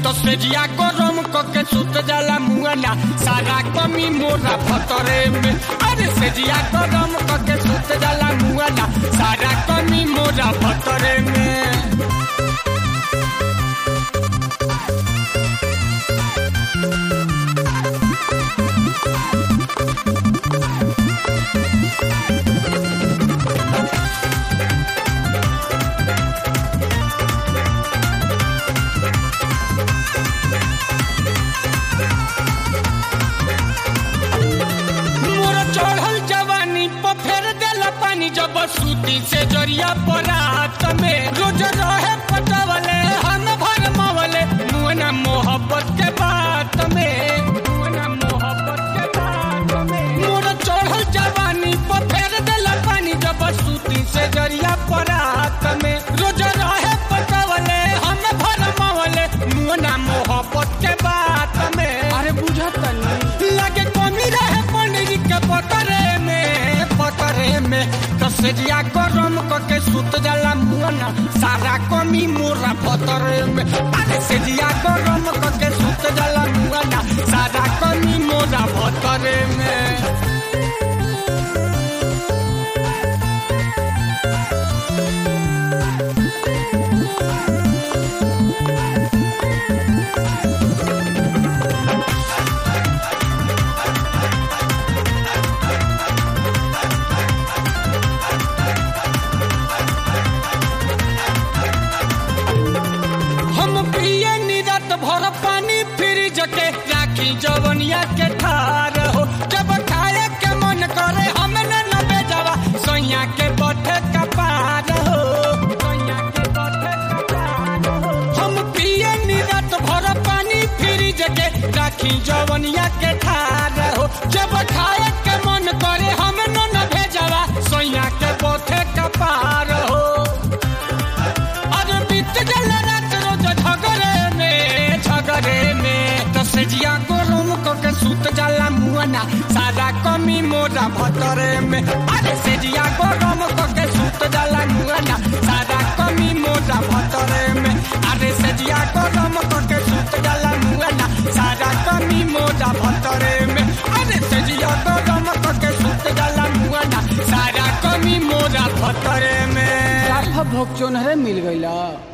तो सेजिया गरम कके सुत जाला मुआना सारा कमी मोरा भतरे में अरे सेजिया गरम कके सुत जाला मुआना सारा कमी मोरा भतरे में मोर चढ़ल जवानी पर फेर देला पानी जब सूती से जरिया परात में रोज रहे पटवले हम भर मवले मुना मोहब्बत के बात में मुना मोहब्बत के बात में मोर चढ़ल जवानी पर फेर देला पानी जब सूती से जरिया परात में रोज रहे पटवले हम भर मवले मुना मोहब्बत के बात में अरे बुझत नहीं लगे कमी रहे पनीर के पतरे में पतरे में कसेजिया गरम करके सुत जाला मुआना सारा कमी मोरा पतरे में अरे सेजिया गरम करके सुत जाला मुआना सारा कमी मोरा पतरे में हम पिए निरत भर पानी फ्रिज के राखी जवनिया के ठार हो जब खाए के मन करे हम न नबे जावा सैया के बठे कपार हो सैया के बठे कपार हो हम पिए निरत भर पानी फ्रिज के राखी जवनिया के ठार हो जब खाए के मन करे हम न नबे जावा सैया के बठे कपार हो अरे बीत गला रात रोज झगड़े में झगड़े में तो सेजिया गरम करके सुत जाला मुआना सारा कमी मोरा भतरे में अरे सेजिया गरम करके सुत जाला मुआना सारा कमी मोरा भतरे में अरे सेजिया गरम करके सुत जाला मुआना सारा कमी मोरा भतरे में अरे सेजिया गरम करके सुत जाला मुआना सारा कमी मोरा भतरे में साफा भोग चोनहरे मिल गईला